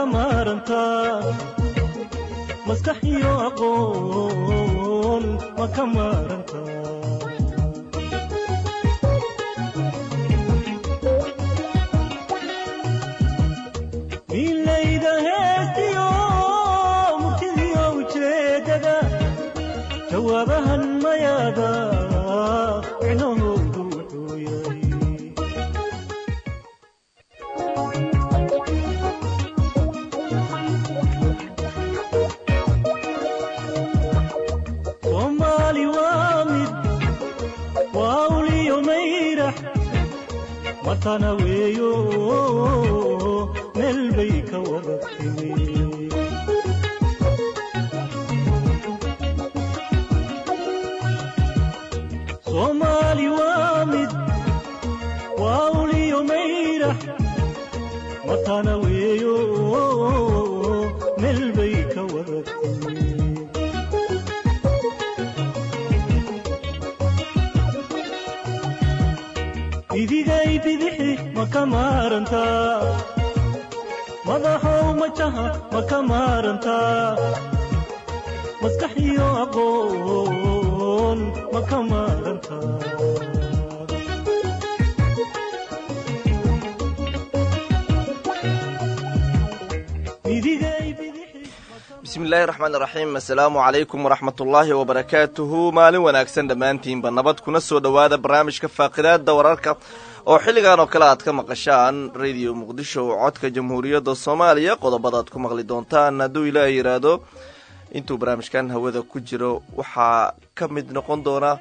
maarantaa maskax iyo aqoon ma ka maarantaa milayda heestiyo murtidiyo ujeedada jawaabahan mayaada micnahoodu wuxuu yahay soomaali waa mid waa uliyo mayrax matana weeyo meel bay ka wada timi soomaali waa mid waa uliyo mayrax matana weeyo meel bay ka wada timi idigay bidixi ma ka maarantaa madaxow majaha ma ka maarantaa maskax iyo aqoon ma ka maarantaa idigay bidixi bismillaahi raxmaan raxiim assalaamu calaykum waraxmatullaahi wabarakaatuhu maalin wanaagsan dhammaantiinba nabad kuna soo dhowaada barnaamijka faaqidaada wararka oo xilligan oo kale aad ka maqashaan radio muqdisho codka jamhuuriyadda soomaaliya qodobada aad ku maqli doontaan hadduu ilaaha yidhaahdo intuu barnaamijkan hawada ku jiro waxaa ka mid noqon doona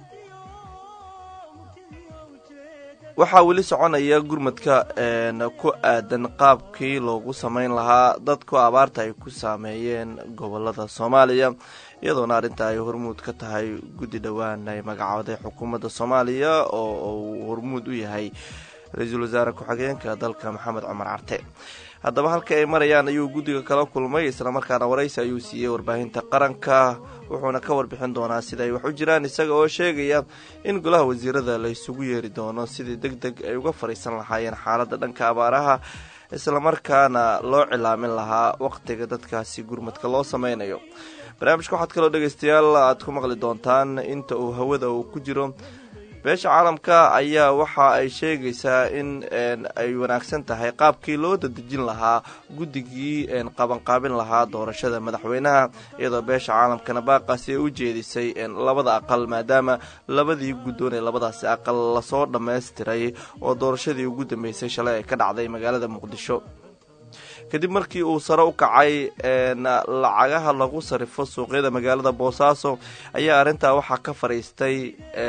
waxaa weli soconaya gurmadka ku aadan qaabkii loogu sameyn lahaa dadku abaarta ay ku saameeyeen gobolada soomaaliya iyadoona arrinta ay hormuud ka tahay guddi dhowaan ay magacooday xukuumadda soomaaliya oo uu hormuud u yahay ra-iisul wasaare ku-xigeenka dalka maxamed cumar carte haddaba halka ay marayaan ayuu guddiga kala kulmay islamarkaana waraysi ayuu siiyey warbaahinta qaranka wuxuuna ka warbixin doonaa sida ay wax u jiraan isaga oo sheegaya in golaha wasiirada la isugu yeeri doono sidii deg deg ay uga fadhiisan lahaayeen xaaladda dhanka abaaraha islamarkaana loo cilaamin lahaa waqtiga dadkaasi gurmadka loo sameynayo barnaamijka waxaad kaloo dhegeystayaal aad ku maqli doontaan inta uu hawada uu ku jiro beesha caalamka ayaa waxa ay sheegaysaa in ay wanaagsan tahay qaabkii loo dadejin lahaa guddigii qabanqaabin lahaa doorashada madaxweynaha iyadoo beesha caalamkana baaqaasi ay u jeedisay labada aqal maadaama labadii guddoon ee labadaasi aqal lasoo dhammaystiray oo doorashadii ugu dambeysay shalay ay ka dhacday magaalada muqdisho kadib markii uu sare u kacay lacagaha lagu sarifo suuqyada magaalada boosaaso ayaa arrintaa waxaa ka fadhiistay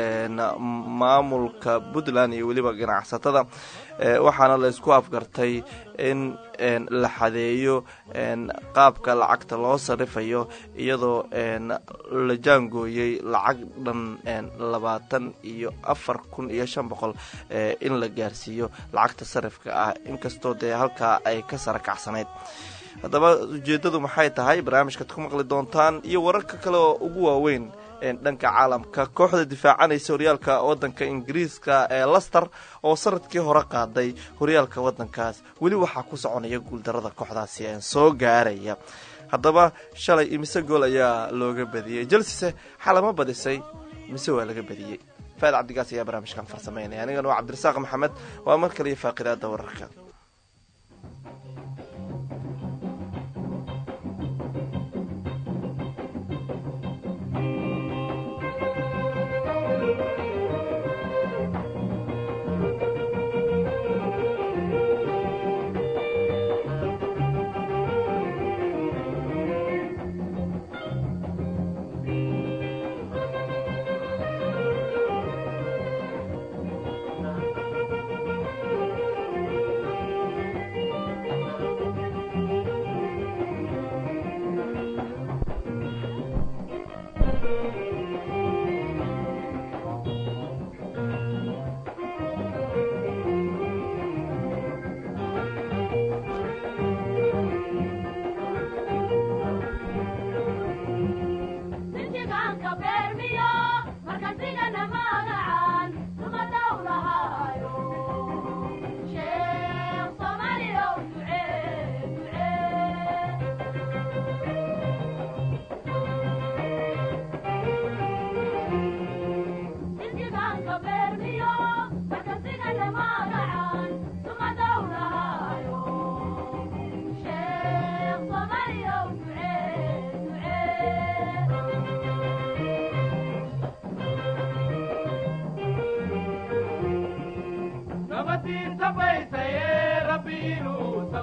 maamulka puntland iyo weliba ganacsatada waxaana la isku afgartay in la xadeeyo qaabka lacagta loo sarifayo iyadoo la jaangooyey lacag dhan labaatan iyo afar kun iyo shan boqol in la gaarsiiyo lacagta sarifka ah inkastoo dee halkaa ay ka sara kacsanayd haddaba ujeeddadu maxay tahay barnaamijkaad ku maqli doontaan iyo wararka kale oo ugu waaweyn dhanka caalamka kooxda difaacanaysa horyaalka wadanka ingiriiska ee laster oo sanadkii hore qaaday horyaalka wadankaas weli waxaa ku soconaya guuldarada kooxdaasi ee soo gaaraya haddaba shalay imise gool ayaa looga badiyey jelsise xalama badisay mise waa laga badiyey faad cabdigaas ayaa barnaamijkan farsameynaya anigana waa cabdirasaaq maxamed waa mar kaliyo faaqidaada wararka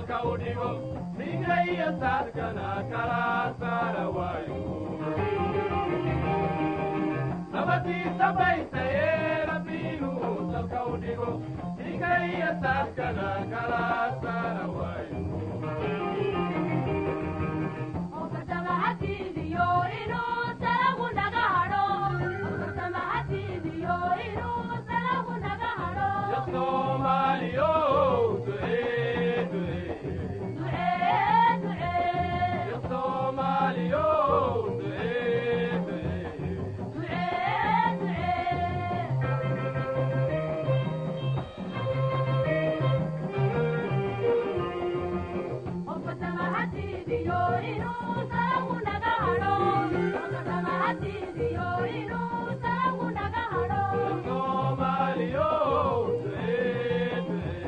salka u dhigo ninka iyo saadkana kala saara waayo nabadiisa baysaye rabbiinu salka u dhigo ninka iyo saadkana kala saara waayo ya soomaaliyo ducee ducee ya soomaaliyo ducee ducee Soomaaliyo ducee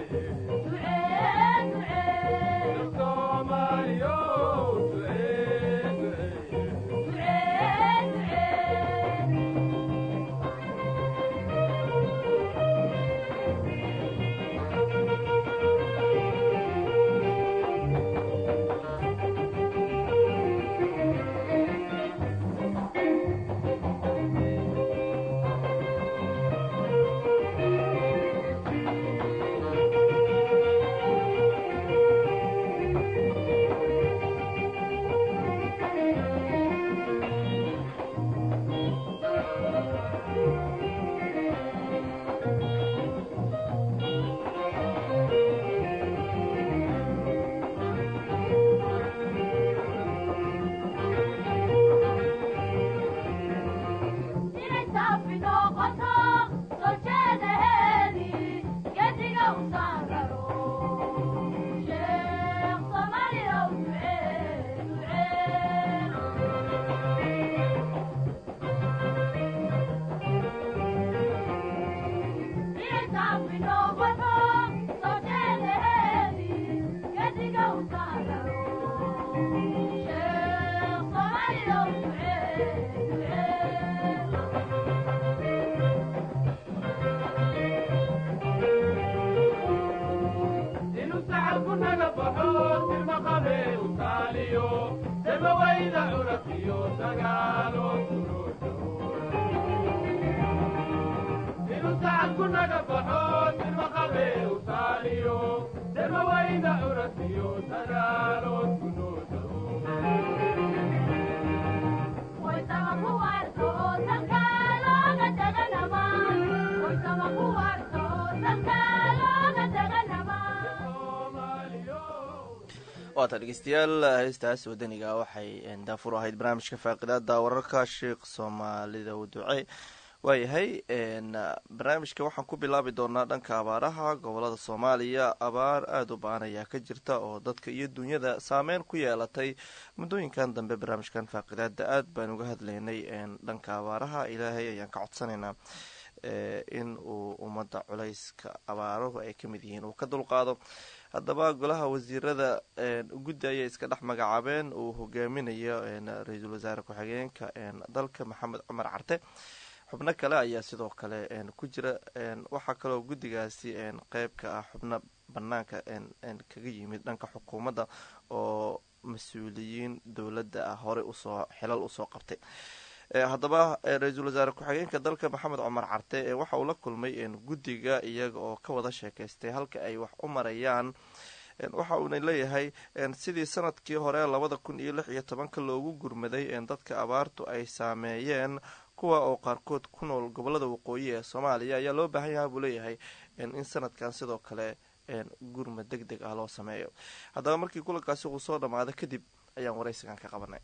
ducee Soomaaliyo ducee ducee inuu sacabku naga baxo silmaqabe u taaliyo dabawayda curafiyo dagaalo suruujo inuu sacabku naga baxo silmaqabe u taaliyo dabawayda curafiyo dagaalo suruujo waata dhegeystayaal heestaas wadaniga waxay daafur ahayd barnaamijka faaqidaada wararka sheekh soomaalida u duce waayahay barnaamijka waxaan ku bilaabi doonaa dhanka abaaraha gobolada soomaaliya abaar aada u ba-an ayaa ka jirta oo dadka iyo dunyada saameyn ku yeelatay muddooyinkan dambe barnaamijkan faaqidaada aada baan uga hadlaynay dhanka abaaraha ilaahay ayaan ka codsanaynaa in uu ummadda culayska abaaruhu ay kamid yihiin uu ka dulqaado haddaba golaha wasiirada guddi ayay iska dhex magacaabeen uu hogaaminayo ra-iisul wasaare ku-xigeenka dalka maxamed cumar carte xubno kale ayaa sidoo kale ku jira waxaa kaloo guddigaasi qeyb ka ah xubno banaanka kaga yimid dhanka xukuumadda oo mas-uuliyiin dowladda ah horey usoo xilal usoo qabtay haddaba ra-iisul wasaare ku-xigeenka dalka maxamed cumar carte waxa uu la kulmay guddiga iyaga oo ka wada sheekaystay halka ay wax u marayaan waxa uuna leeyahay sidii sanadkii hore labada kun iyo lix iyo tobanka loogu gurmaday dadka abaartu ay saameeyeen kuwa oo qaarkood ku nool gobolada waqooyi ee soomaaliya ayaa loo baahan yaha buu leeyahay in sanadkan sidoo kale gurmad deg deg ah loo sameeyo haddaba markii kulankaasi uu soo dhammaado kadib ayaan waraysigan ka qabanay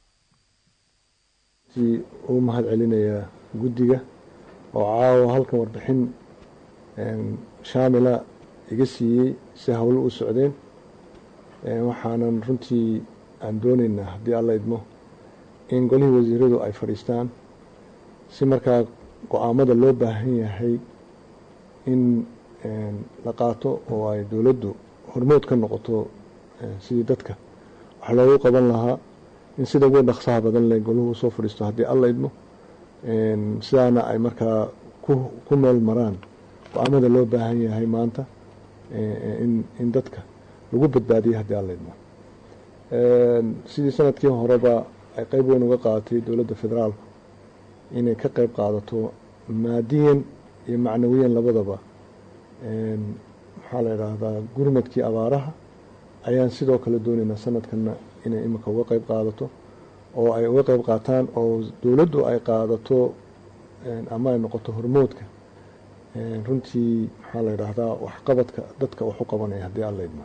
si uu mahad celinayaa guddiga oo caawa halkan warbixin shaamila iga siiyey si howlo u socdeen waxaanan runtii aan doonaynaa haddii alla idmo in golihii wasiiradu ay fadhiistaan si markaa go-aamada loo baahan yahay in la qaato oo ay dowladdu hormood ka noqoto sidii dadka wax loogu qaban lahaa in sida ugu dhaqsaha badan le goluhu usoo fadhiisto haddii alla idmo sidaana ay markaa ku meel maraan go-aamada loo baahan yahay maanta in dadka lagu badbaadiyay haddii aan laydmo sidii sanadkii horeba ay qeyb weyn uga qaadatay dowladda federaalku inay ka qeyb qaadato maadiyan iyo macnawiyan labadaba maxaa la idhaahdaa gurmadkii abaaraha ayaan sidoo kale doonaynaa sanadkanna inay imika uga qeyb qaadato oo ay uga qeyb qaataan oo dowladdu ay qaadato ama ay noqoto hormoodka runtii maxaa la idhaahdaa waxqabadka dadka wax u qabanaya haddii aan laydmo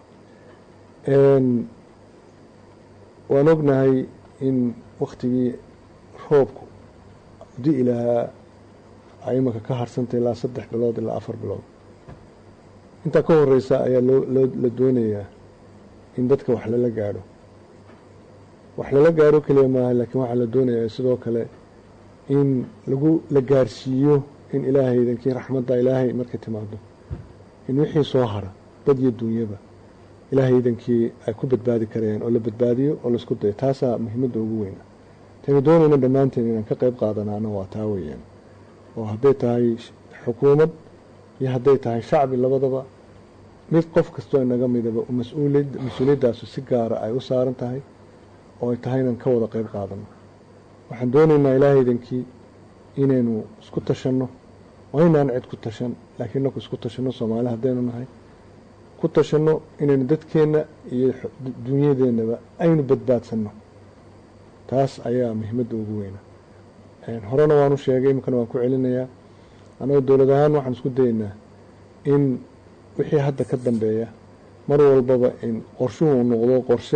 waan ognahay in waktigii roobku di lahaa ay imika ka harsantay ilaa saddex bilood ilaa afar bilood intaa ka horeysa ayaa loo la doonayaa in dadka wax lala gaadho wax lala gaadho keliya maaha laakiin waxaa la doonayaa sidoo kale in lagu la gaarsiiyo in ilaahay idankii raxmadda ilaahay markay timaado in wixii soo hara dad iyo duunyaba ilaahay idankii ay ku badbaadi karayaan oo la badbaadiyo oo laisku dayo taasaa muhiimadda ugu weyna taynu doonayna dhammaanteen inaan ka qeyb qaadanaana waa taa weeyaan oo hadday tahay xukuumad iyo hadday tahay shacbi labadaba mid qof kastoo inaga midaba mas-uuliyad mas-uuliyadaasu si gaara ay u saaran tahay oo ay tahay inaan ka wada qeyb qaadano waxaan doonaynaa ilaahay idankii inaynu isku tashanno waa inaan cid ku tashan laakiin naku isku tashanno soomaali haddaynu nahay ku tashanno inaynu dadkeenna iyo dunyadeennaba aynu badbaadsanno taas ayaa muhiimadda ugu weyna horena waanu sheegay iminkana waan ku celinayaa annagoo dowlad ahaan waxaan isku dayaynaa in wixii hadda ka dambeeya mar walbaba in qorshuhu uu noqdo qorshe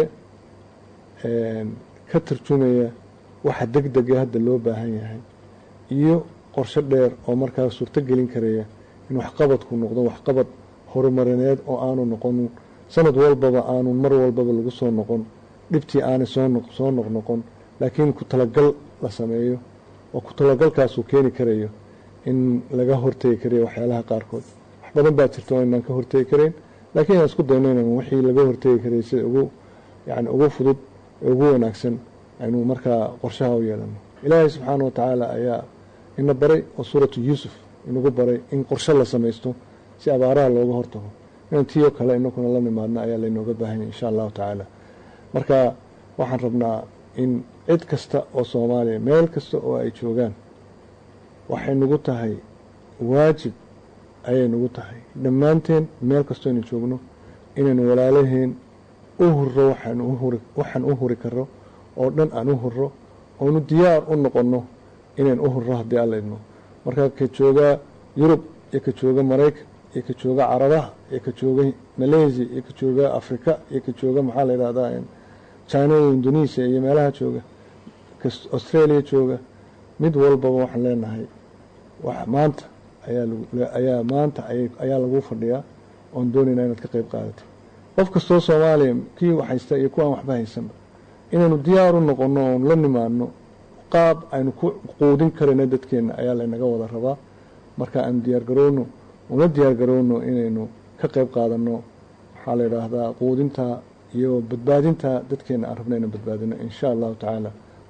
ka tarjumaya waxa deg dega hadda loo baahan yahay iyo qorshe dheer oo markaa suurto gelin karaya in waxqabadku noqdo waxqabad horumarineed oo aanu noqon sanad walbaba aanu mar walbaba lagu soo noqon dhibtii aanay soo noqnoqon laakiin ku talagal la sameeyo oo ku talagalkaasuu keeni karayo in laga hortegi karayo waxyaalaha qaarkood wax badan baa jirta oo inaan ka hortegi karayn laakiin aan isku dayno inaan wixii laga hortegi karaya sida ugu yani ugu fudud ee ugu wanaagsan aynu markaa qorshaha u yeelano ilaahay subxaana wa tacaala ayaa ina baray oo suuratu yuusuf inagu baray in qorshe la samaysto si abaaraha looga hortago inaan tiyo kale inakuna la nimaadno ayaa laynooga baahanya insha allahu tacaala marka waxaan rabnaa in cid kasta oo soomaaliya meel kasta oo ay joogaan waxay nagu tahay waajib ayay nagu tahay dhammaanteen meel kastoo aynu joogno inaynu walaalaheen u hurro waxaan u huri karo oo dhan aan u hurro oonu diyaar u noqonno inayn u hurro haddii alla idmo marka ka jooga yurub iyo ka jooga maraykan iyo ka jooga carabaha iyo ka jooga malaysia iyo ka jooga africa iyo ka jooga maxaa la yidhahdaa china iyo indonesia iyo meelaha jooga australia jooga mid walbaba waxaan leenahay maanta ayaa maanta ayaa lagu fadhiyaa oon doonaynaa inaad ka qeyb qaadatay qof kastoo soomaaliya kii haysta iyo kuwaan waxba haysanba inaynu diyaar u noqonno oon la nimaadno qaab aynu ku quudin karayno dadkeenna ayaa laynaga wada rabaa marka aanu diyaargarowno una diyaargarowno inaynu ka qeyb qaadanno waxaa la yidhaahdaa quudinta iyo badbaadinta dadkeenna aan rabna inaan badbaadino insha allahu tacaala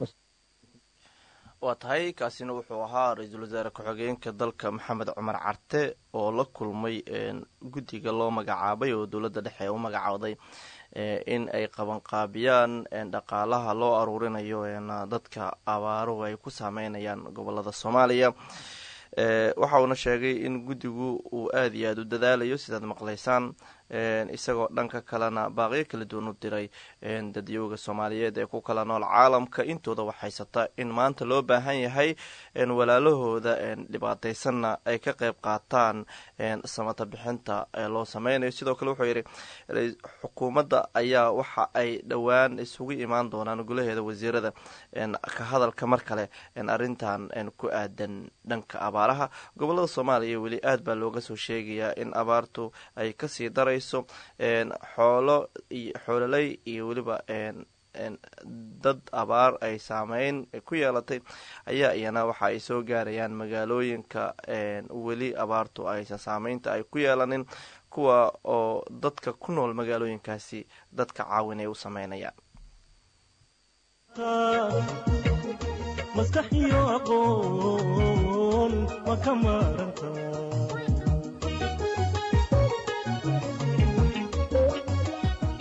waa tahay kaasina wuxuu ahaa ra-iisul wasaare ku-xigeenka dalka maxamed cumar carte oo la kulmay guddiga loo magacaabay oo dowladda dhexe u magacooday in ay qabanqaabiyaan dhaqaalaha loo aruurinayo dadka abaaruhu ay ku saameynayaan gobolada soomaaliya waxa uuna sheegay in guddigu uu aada iyo aada u dadaalayo sidaad maqlaysaan isagoo dhanka kalena baaqyo kala duwan u diray dadyooga soomaaliyeed ee ku kala nool caalamka intooda waxhaysata in maanta loo baahan yahay walaalahooda dhibaataysanna ay ka qeyb qaataan samata bixinta loo sameynayo sidoo kale wuxuu yidhi xukuumadda ayaa waxa ay dhowaan isugu imaan doonaan golaheeda wasiirada ka hadalka mar kale arrintan ku aadan dhanka abaaraha gobolada soomaaliya weli aad baa looga soo sheegayaa in abaartu ay kasii daray xoolo xoololey iyo weliba dad abaar ay saameyn ku yeelatay ayaa iyana waxa ay soo gaarayaan magaalooyinka weli abaartu aysan saameynta ay ku yeelanin kuwa oo dadka ku nool magaalooyinkaasi dadka caawin ay u sameynayaan maskax iyo aqoon ma ka maaranta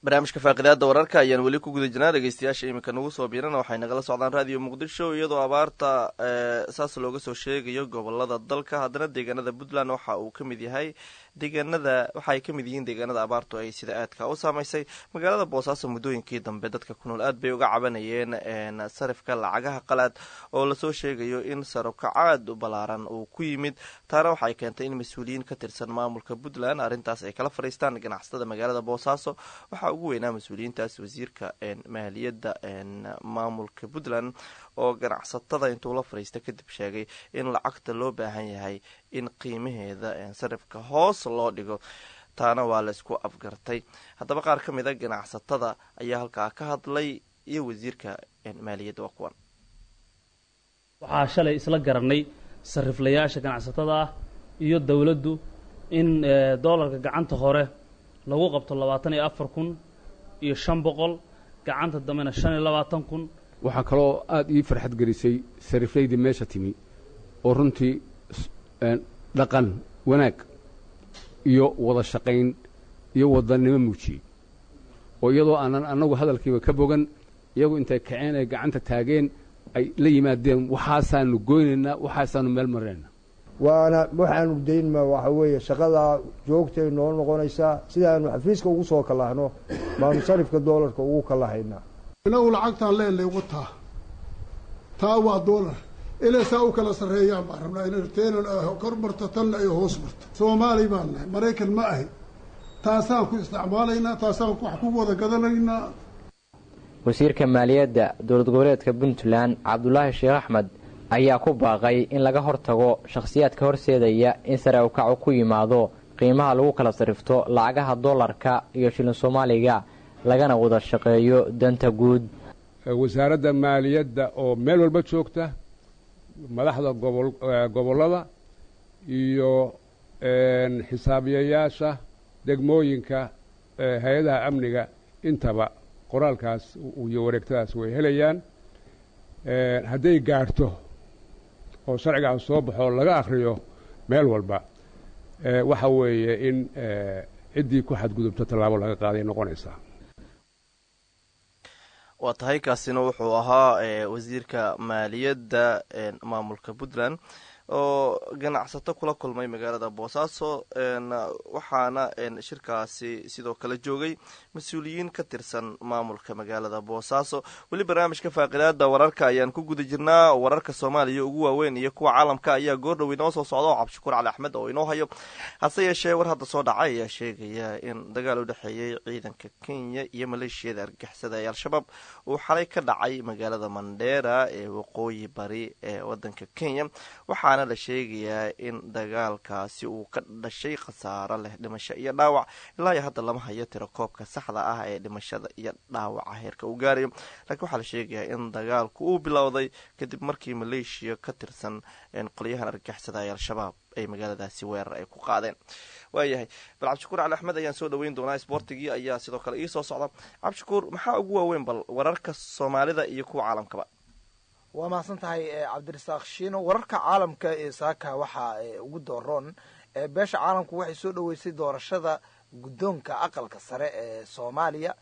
barnaamijka faaqidaada wararka ayaan weli ku guda jirnaa dhegeystayaasha iminka nagu soo biirana waxay nagala socdaan raadiyo muqdisho iyadoo abaarta saas looga soo sheegayo gobolada dalka haddana deegaanada puntland waxa uu ka mid yahay deegaanada waxa ay ka mid yihiin deegaanada abaartu ay sida aadka u saameysay magaalada boosaaso muddooyinkii dambe dadka ku nool aad bay uga cabanayeen sarifka lacagaha qalaad oo lasoo sheegayo in sarabka caad u ballaaran uu ku yimid taana waxay keentay in mas-uuliyiin ka tirsan maamulka puntland arrintaas ay kala fadhiistaan ganacsatada magaalada boosaaso waxaa ugu weynaa mas-uuliyiintaas wasiirka maaliyadda maamulka puntland oo ganacsatada intuu la fadhiista kadib sheegay in lacagta loo baahan yahay in qiimaheeda sarifka hoos loo dhigo taana waa laysku afgartay haddaba qaar ka mid a ganacsatada ayaa halkaa ka hadlay iyo wasiirka maaliyadda waa kuwan waxaa shalay isla garanay sariflayaasha ganacsatada ah iyo dowladdu in doolarka gacanta hore lagu qabto labaatan iyo afar kun iyo shan boqol gacanta dambena shan iyo labaatan kun waxaa kaloo aada ii farxad gelisay sariflaydii meesha timi oo runtii dhaqan wanaag iyo wada shaqayn iyo wadannimo muujiyey oo iyadoo aanan annagu hadalkiiba ka bogan iyagu intay kaceen ay gacanta taageen ay la yimaadeen waxaasaanu goynaynaa waxaasaanu meel marinaynaa waana waxaanu daynma waxa weeye shaqadaa joogtay noo noqonaysaa sidaanu xafiiska ugu soo kalahno baanu sarifka doolarka ugu kalahaynaa inagu lacagtaan leenay wataa taa waa doolar inay saa u kala sarreeyaan baan rabnaa inay teenan kor marto tanna ay hoos marto soomaali baan nahay maraykan ma ahay taasaan ku isticmaalaynaa taasaan wax ku wada gadanaynaa wasiirka maaliyadda dowlad goboleedka puntland cabdulaahi sheekh axmed ayaa ku baaqay in laga hortago shakhsiyaadka horseedaya in sare ukacu ku yimaado qiimaha lagu kala sarifto lacagaha doolarka iyo shilin soomaaliga lagana wada shaqeeyo danta guud wasaaradda maaliyadda oo meel walba joogta madaxda gobol gobollada iyo xisaabiyayaasha degmooyinka hay-adaha amniga intaba qoraalkaas iyo wareegtadaas way helayaan hadday gaarhto oo sharcigaas soo baxo laga akhriyo meel walba waxa weeye in ciddii ku xadgudubto tallaabo laga qaaday noqonaysaa waa tahay kaasina wuxuu ahaa wasiirka maaliyadda maamulka puntland oo ganacsato kula kulmay magaalada boosaaso waxaana shirkaasi sidoo kale joogay mas-uuliyiin ka tirsan maamulka magaalada boosaaso weli barnaamijka faaqidaada wararka ayaan ku guda jirnaa wararka soomaaliya ugu waaweyn iyo kuwa caalamka ayaa goordhow inoo soo socda oo cabdishakuur cali axmed oo inoo hayo hase yeeshee war hadda soo dhacay ayaa sheegaya in dagaal u dhexeeyey ciidanka kenya iyo maleeshiyada argagixisada ee al-shabaab uu xalay ka dhacay magaalada mandheera ee waqooyi bari ee wadanka kenya waxaana la sheegayaa in dagaalkaasi uu ka dhashay khasaaro leh dhimasho iyo dhaawac ilaa iyo hadda lama hayo tiro koobka saxda ah ee dhimashada iyo dhaawaca heerka uu gaarayo laakiin waxaa la sheegayaa in dagaalku uu bilowday kadib markii maleeshiya ka tirsan qolyahan argagixisada ee al-shabaab ay magaaladaasi weerar ay ku qaadeen waayahay bal cabdishakuur cali axmed ayaan soo dhaweyn doonaa sboortigii ayaa sidoo kale ii soo socda cabdishakuur maxaa ugu waaweyn bal wararka soomaalida iyo kuwa caalamkaba waa mahadsan tahay cabdirasaaq shiino wararka caalamka ee saaka waxaa ugu dooroon beesha caalamku waxay soo dhoweysay doorashada guddoonka aqalka sare ee soomaaliya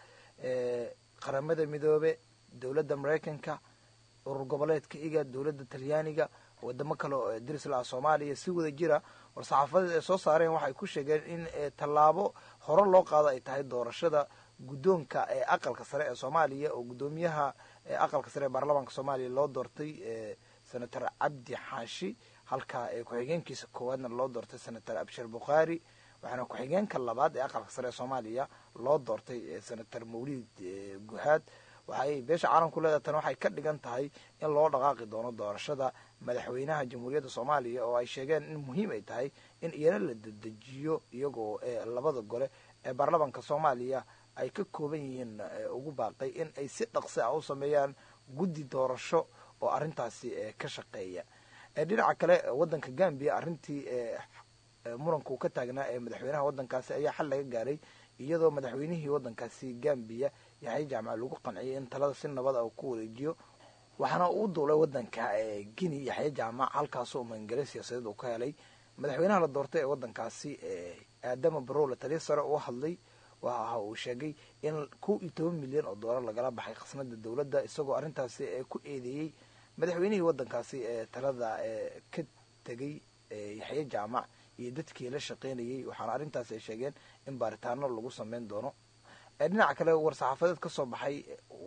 qaramada midoobe dowladda maraykanka urur goboleedka iga dowladda talyaaniga wadamo kale oo darislaa soomaaliya si wada jira war-saxaafadeed ay soo saareen waxay ku sheegeen in tallaabo hore loo qaado ay tahay doorashada guddoonka ee aqalka sare ee soomaaliya oo guddoomiyaha aqalka sare ee baarlamaanka soomaaliya loo doortay senator cabdi xaashi halka ku-xigeenkiisa koowaadna loo doortay senator abshir bukhaari waxaana ku-xigeenka labaad ee aqalka sare ee soomaaliya loo doortay senator mawlid guhaad waxay beesha caalamku leedahay tan waxay ka dhigan tahay in loo dhaqaaqi doono doorashada madaxweynaha jamhuuriyadda soomaaliya oo ay sheegeen in muhiim ay tahay in iyana la dedejiyo iyagoo labada gole ee baarlamaanka soomaaliya ay ka kooban yihiin ugu baaqay in ay si dhaqsi ah u sameeyaan guddi doorasho oo arrintaasi ka shaqeeya dhinaca kale waddanka gambiya arrintii muranka uu ka taagnaa ee madaxweynaha waddankaasi ayaa xal laga gaaray iyadoo madaxweynihii waddankaasi gambiya yaxya jaamac lagu qanciyay in talada si nabad ah uu ku wareejiyo waxaana uu duulay waddanka guinea yaxya jaamac halkaasoo mangale siyaasadeed uu ka helay madaxweynaha la doortay ee waddankaasi aadama barow la taliya sare uu hadlay waxa uu sheegay in kow iyo toban milyan oo doolar lagala baxay khasnada dowladda isagoo arrintaasi ku eedeeyey madaxweynihii waddankaasi ee talada ka tegay yaxye jaamac iyo dadkii la shaqeynayay waxaana arrintaasi ay sheegeen in baaritaano lagu sameyn doono dhinaca kale war-saxaafadeed ka soo baxay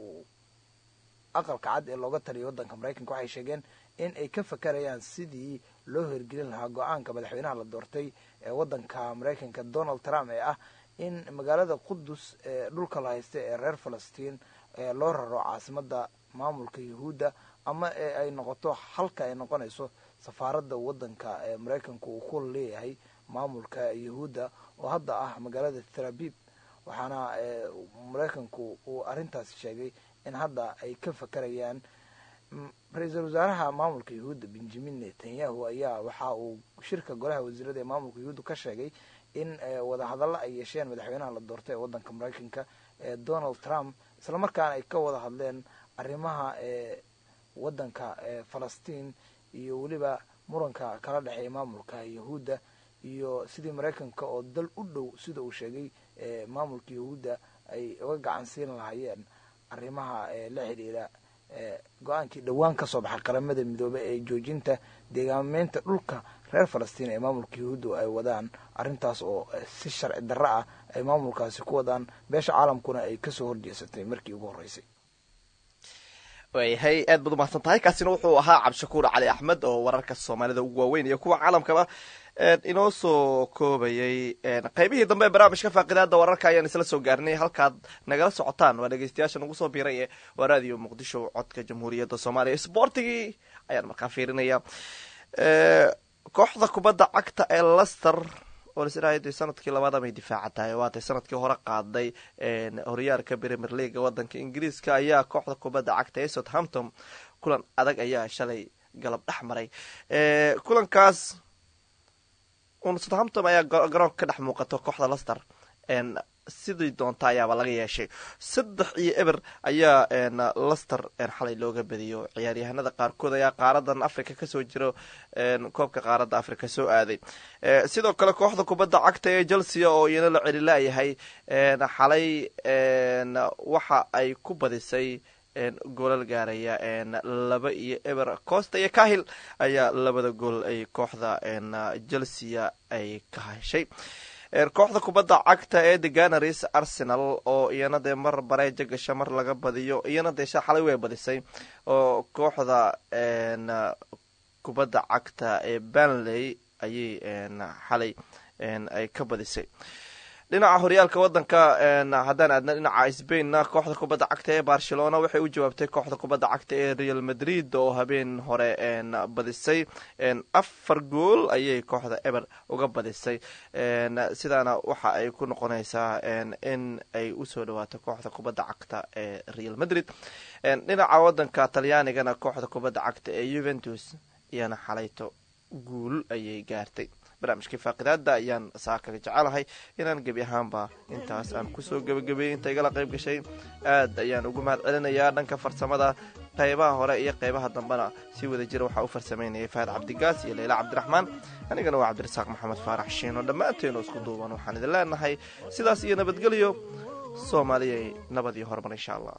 aqalka cad ee looga taliyay waddanka maraykanka waxay sheegeen in ay ka fakarayaan sidii loo hirgelin lahaa go-aanka madaxweynaha la doortay ee waddanka maraykanka donald trump ee ah in magaalada qudus ee dhulka la haysta ee reer falastiin loo raro caasimada maamulka yahuudda ama ee ay noqoto halka ay noqonayso safaaradda waddanka ee maraykanka uu ku leeyahay maamulka yahuudda oo hadda ah magaalada thalabib waxaana maraykanku uu arrintaasi sheegay in hadda ay ka fakarayaan ra-iisul wasaaraha maamulka yahuudda benjamin netanyahu ayaa waxa uu shirka golaha wasiirada ee maamulka yahuudda ka sheegay in wadahadallo ay yeesheen madaxweynaha la doortay ee waddanka maraykanka ee donald trump islamarkaana ay ka wada hadleen arrimaha ee waddanka falastiin iyo weliba muranka kala dhexeeya maamulka yahuudda iyo sidii maraykanka oo dal u dhow sida uu sheegay maamulka yahuudda ay uga gacan siin lahaayeen arrimaha la xidhiira go-aankii dhowaan ka soo baxay qaramada midoobe ee joojinta deegaameynta dhulka reer falastiin ee maamulka yahuudda ay wadaan arrintaas oo si sharci darro ah ay maamulkaasi ku wadaan beesha caalamkuna ay kasoo horjeesatay markii ugu horreysay waayahay aad baad umahadsan tahay kaasina wuxuu ahaa cabdishakuur cali axmed oo wararka soomaalida ugu waaweyn iyo kuwa caalamkaba inoo soo koobayay qaybihii dambe ee barnaamijka faaqidaada wararka ayaan isla soo gaarnay halkaad nagala socotaan waa dhegeystayaasha nagu soo biiray ee waa raadiyo muqdisho codka jamhuuriyadda soomaaliya sboortigii ayaan markaa fiirinaya kooxda kubadda cagta ee lester oo lasirahay sanadkii labaad amay difaaca tahay waatay sanadkii hore qaaday horyaalka premier leaga wadanka ingiriiska ayaa kooxda kubadda cagta ee southampton kulan adag ayaa shalay galab dhex maray kulankaas southampton ayaa garoonka ka dhex muuqato kooxda lester sidii doonta ayaaba laga yeeshay saddex iyo eber ayaa lester xalay looga badiyo ciyaaryahanada qaarkood ayaa qaaradan africa kasoo jiro koobka qaaradda africa soo aaday sidoo kale kooxda kubadda cagta ee chelsea oo iyana la celilaayahay xalay waxa ay ku badisay goolal gaaraya laba iyo eber costa iyo kahil ayaa labada gool ay kooxda chelsea ay ka heshay kooxda kubadda cagta ee the ganaris arsenal oo iyana dee mar bareeja gasha mar laga badiyo iyana dee xalay way badisay oo kooxda kubadda cagta ee banley ayay xalay ay ka badisay dhinaca horyaalka wadanka haddaan aadna dhinaca sbainna kooxda kubadda cagta ee barcelona waxay u jawaabtay kooxda kubadda cagta ee real madrid oo habeen hore badisay afar gool ayay kooxda eber uga badisay sidaana waxa ay ku noqonaysaa in ay usoo dhawaato kooxda kubadda cagta ee real madrid dhinaca wadanka talyaanigana kooxda kubadda cagta ee juventus iyana xalayto guul ayay gaartay barnaamijkii faaqidaada ayaan saa kaga jecelahay inaan gebi ahaanba intaas aan kusoo gebagabeeyey inta igala qayb gashay aad ayaan ugu mahad celinayaa dhanka farsamada qaybaha hore iyo qaybaha dambena si wada jira waxaa u farsamaynayay fahad cabdigaas iyo leyla cabdiraxmaan anigana waa cabdirasaaq maxamed faarax shiino dhammaanteenu isku duuban waxaan idin leenahay sidaas iyo nabadgelyo soomaaliyay nabad iyo horumar insha allah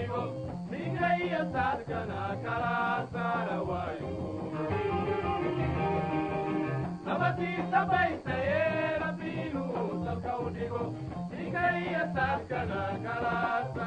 dhigo dhiga iyo saadkana kala saara waayo nabadiisa baysaye rabbi inuu dalka u dhigo dhiga iyo saadkana kala